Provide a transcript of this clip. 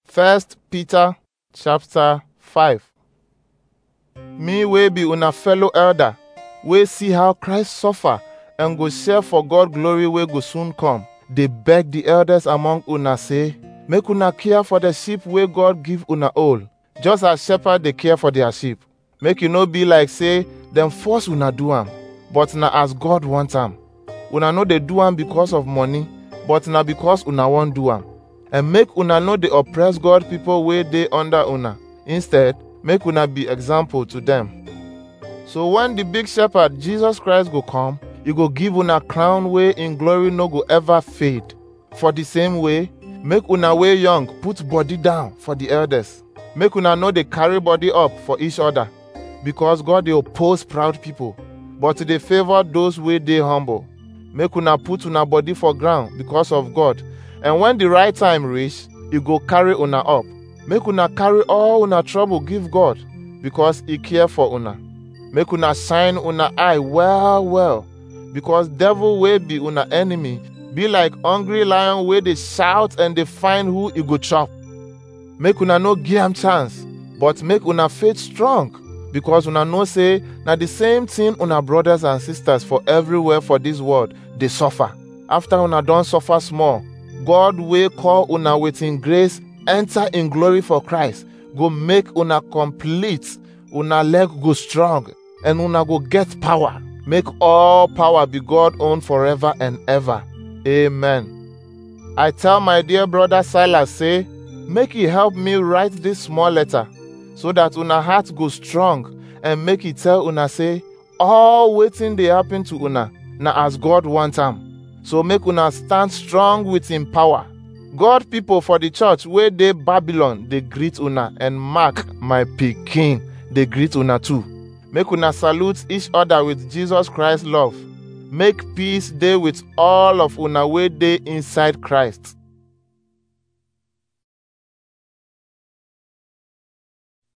First Peter chapter 5 Me wey be una fellow elder, wey see how Christ suffer and go share for God glory wey go soon come, dey beg the elders among una say, make una care for the sheep wey God give una own, just as shepherd dey care for their sheep. Make e no be like say dem force una do am, but na as God want am. Una no dey do am because of money, but na because una wan do am. And make una no dey oppress God people wey dey under una. Instead, make una be example to them. So when the big shepherd Jesus Christ go come, he go give una crown wey in glory no go ever fade. For the same way, make una wey young put body down for the elders. Make una no dey carry body up for each other, because God dey oppose proud people, but he dey favor those wey dey humble. Make una put una body for ground because of God, and when the right time reach, he go carry una up. Make una carry all una trouble give God, because he care for una. Make una shine una eye well well, because devil wey be una enemy be like hungry lion wey dey shout and dey find who he go chop. Make una no give am chance, but make una faith strong, because una know say na the same thing una brothers and sisters for everywhere for this world dey suffer. After una don suffer small, God wey call una with him grace enter in glory for Christ, go make una complete, una leg go strong, and una go get power. Make all power be God own forever and ever. Amen. I tell my dear brother Silas say, make he help me write this small letter, so that una heart go strong, and make he tell una say, all wetin dey happen to una na as God want am. So make una stand strong with him power. God people for the church wey dey Babylon dey greet una and Mark my pikin dey greet una too. Make una salute each other with Jesus Christ love. Make peace dey with all of una wey dey inside Christ.